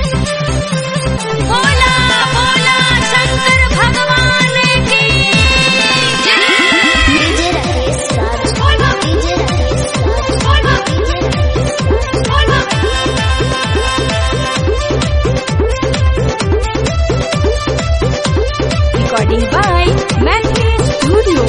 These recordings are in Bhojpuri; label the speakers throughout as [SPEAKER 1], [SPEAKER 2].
[SPEAKER 1] बोला बोला शंकर भगवान की
[SPEAKER 2] DJ Rakesh Raj DJ Rakesh Raj DJ Rakesh
[SPEAKER 1] recording by Maithili studio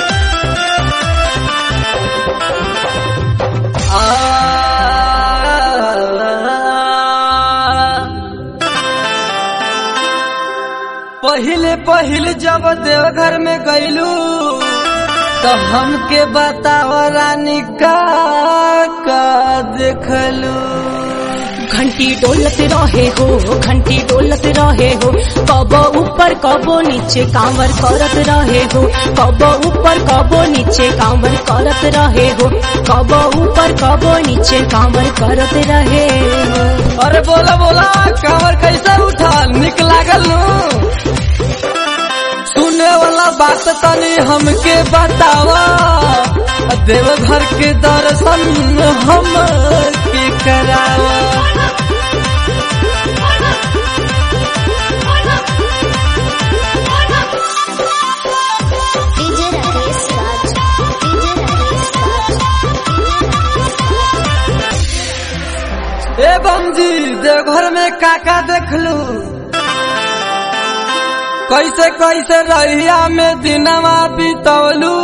[SPEAKER 3] पहिले पहिले जब देवघर में गईलू तो हमके बताव रानी का का देखलू
[SPEAKER 4] घंटी डोलत रहे हो घंटी डोलत रहे हो कबो ऊपर कबो नीचे कांवर करत रहे हो कबो ऊपर कबो नीचे कांवर करत रहे हो कबो ऊपर कबो नीचे कांवर करत रहे हो
[SPEAKER 3] अरे बोला बोला कांवर कैसे उठाल निक लागल नु सुने वाला बात तनी हमके बतावा देवघर के दर्शन हम के करावा
[SPEAKER 2] डीजे राकेश राज डीजे राकेश राज
[SPEAKER 3] ए बमजी देवघर में काका देखलू कैसे कैसे रहिया में दिनवा बितवलू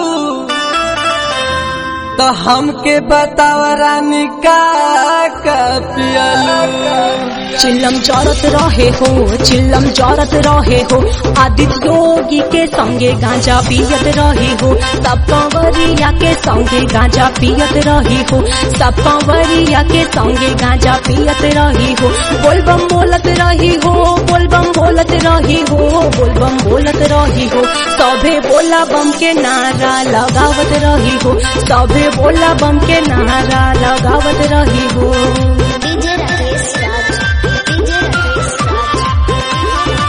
[SPEAKER 3] तो हमके बताव रानी का का पियलू
[SPEAKER 4] चिल्लम जरत रहे हो चिल्लम जरत रहे हो आदित्य योगी के संगे गांजा पियत रही हो सब कंवरिया के संगे गांजा पियत रही हो सब कंवरिया के संगे गांजा पियत रही हो बोलबम बोलत रही हो बोलबम बोलत रही हो बोलबम बोलत रही हो सभे बोला बम के नारा लगावत रही हो सभे बोला बम के नारा लगावत रही हो
[SPEAKER 2] डीजे राकेश राज डीजे राकेश राज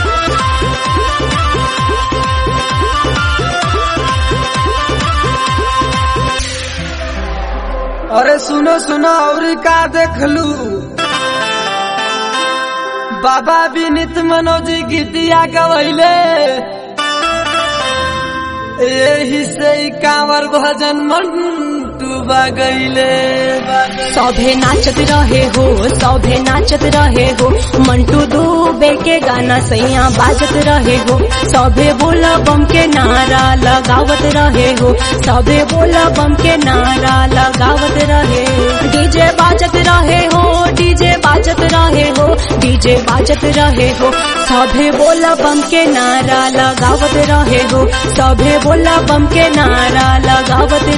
[SPEAKER 3] अरे सुनो सुनो और का देखलू बाबा विनित मनोज गीतिया गवैले यही से ही कांवर भजन मंटू बगैले
[SPEAKER 4] सभे नाचत रहे हो सभे नाचत रहे हो मंटू दुबे के गाना सैया बाजत रहे हो सभे बोला बम के नारा लगावत रहे हो सभे बोला बम के नारा लगावत रहे डीजे बाजत रहे हो डीजे बाजत रहे हो डीजे बाजत रहे हो सभे बोला बम के नारा लगावत रहे हो सभे बोला बम के नारा लगावत